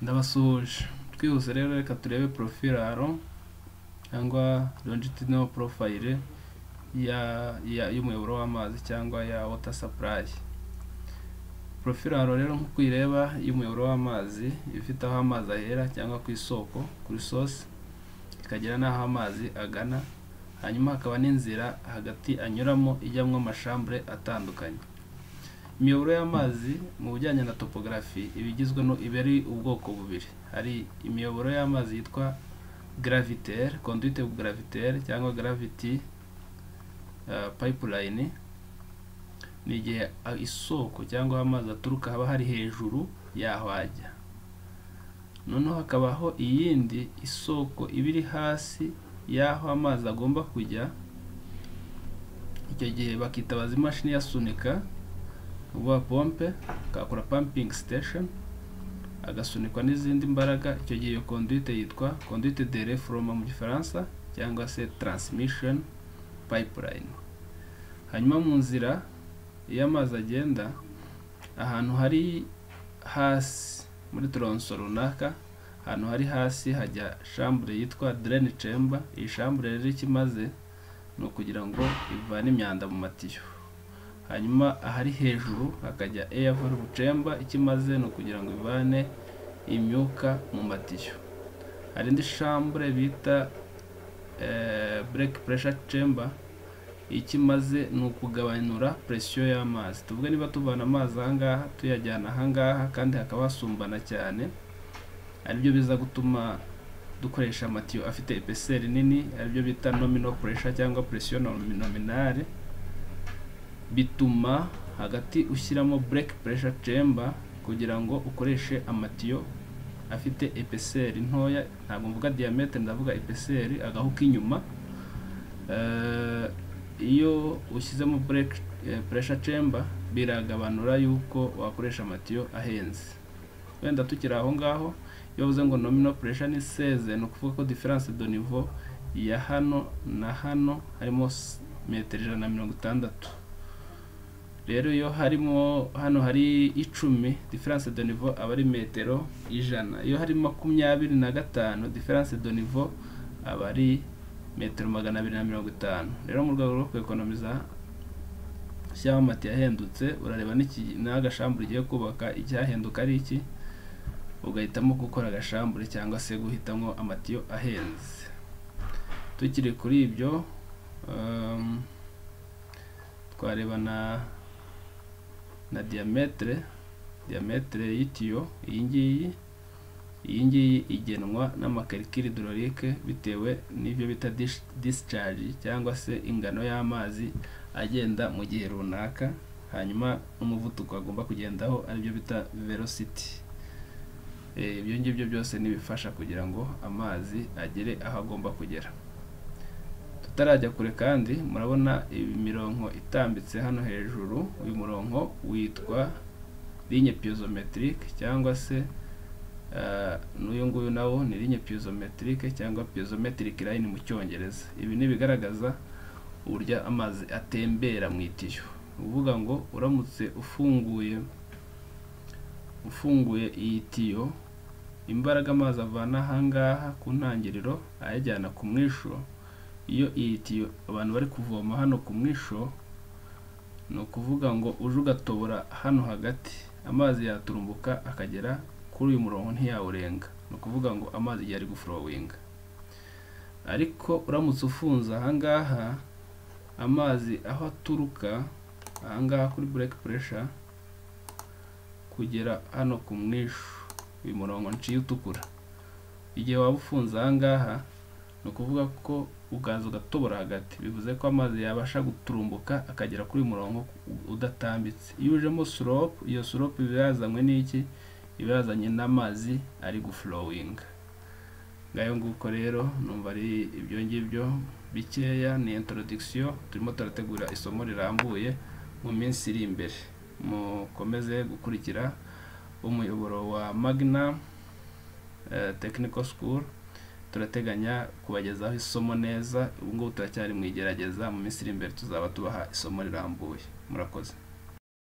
ndabasuhuje twihuse rero reka turebe porofiraro cyangwa longitudinal profile ya ya y'umuyoboro w'amazi cyangwa ya water supply porofiraro rero nk'uko uyireba y'umuyoboro w'amazi ifite aho amazi ahera cyangwa ku isoko kuri source ikagira n'aho amazi agana hanyuma hakaba n'inzira hagati anyuramo ijyamo amashambure atandukanye imiyoboro y'amazi mu bijyanye na topogarafi iba igizwe no iba ari ubwoko bubiri hari imiyoboro y'amazi yitwa gravitaire conduite gravitaire cyangwa gravity uh, pipeline ni igihe isoko cyangwa aho amazi aturuka haba hari hejuru yaho ajya noneho hakabaho iyindi isoko iba iri hasi y'aho amazi agomba kujya icyo gihe bakitabaza imashini iyasunika uba pompe akakora pumping station agasunikwa n'izindi mbaraga icyo gihe iyo conduite yitwa conduite de reforoma mu gifaransa cyangwa se transmission pipeline hanyuma mu nzira iyo amazi agenda ahantu hari hasi muri toronso runaka ahantu hari hasi hajya shambure yitwa drain chamber iyi shambure rero icyo imaze ni ukugira ngo ivane imyanda mu matiyo hanyuma ahari hejuru hakajya air valve chamber icyo imaze ni ukugira ngo ivane imyuka mu matiyo hari indi shambure bita break pressure chamber icyo imaze ni ukugabanura presiyo y'amazi tuvuge niba tuvana amazi ahangaha tuyajyana ahangaha kandi hakaba hasumbana cyane aribyo biza gutuma dukoresha amatiyo afite epeseri nini aribyo bita nominal pressure cyangwa presiyo nominale bituma hagati ushyiramo break pressure chamber kugira ngo ukoreshe amatiyo afite epeseri ntoya ntabwo mvuga diameter ndavuga epeseri agahu k'inyuma iyo ushyizemo bureke puresha cemba biragabanura yuko wakoresha amatiyo ahenze wenda tukiri aho ngaho iyo bavuze ngo nomino puresha ni seze ni ukuvuga ko diferanse do nivo ya hano na hano harimo metero ijana na mirongo itandatu rero iyo harimo hano hari icumi diferanse do nivo aba ari metero ijana iyo hari makumyabiri na gatanu diferanse do nivo aba ari metero magana abiri na mirongo itanu rero mu rwego rwo kwekonomiza ushyiraho amati yahendutse urareba n'agashambure ugiye kubaka icyahenduka ari iki ugahitamo gukora agashambure cyangwa se guhitamo amatiyo ahenze tukiri kuri ibyo twareba na na diametere diametere y'itiyo iyi ngiyi iyi ngiyi igenwa n'amakarikiri dororike bitewe n'ibyo bita disicaje cyangwa se ingano y'amazi agenda mu gihe runaka hanyuma n'umuvuduko agomba kugendaho aribyo bita velocity ibyo ngibyo byose n'ibifasha kugira ngo amazi agere aho agomba kugera tutarajya kure kandi murabona imirongo itambitse hano hejuru uyu murongo witwa linye piezometrique cyangwa se n'uyu nguyu nawo ni linye piezometrique cyangwa piezometric line mu cyongereza ibi ni ibigaragaza uburyo amazi atembera mu itiyo uvuga ngo uramutse ufunguye ufunguye iyi tiyo imbaraga amazi avana ahangaha ku ntangiriro ayajyana ku mwisho iyo iyi tiyo abantu bari kuvoma hano ku mwisho ni ukuvuga ngo uje ugatobora hano hagati amazi yaturumbuka akagera kuri uyu murongo ntiyawurenga ni ukuvuga ngo amazi igihe ari gufurowinga ariko uramutse ufunze ahangaha amazi aho aturuka ahangaha kuri bureke puresha kugera hano ku mwishu uyu murongo nciye utukura igihe waba ufunze ahangaha ni ukuvuga ko ukaza ugatobora hagati bivuze ko amazi yabasha guturumbuka akagera kuri uyu murongo udatambitse iyo ujemo siropu iyo siropu iba yazanywe n'iki iba yazanye n'amazi ari gufurowinga ngayo nguko rero numva ari ibyo ngibyo bikeya ni intorodikisiyo turimo turategura isomo rirambuye mu minsi iri imbere mukomeze gukurikira umuyoboro wa magna technical school turateganya kubagezaho isomo neza ubu ngubu turacyari mu igerageza mu minsi iri imbere tuzaba tubaha isomo rirambuye murakoze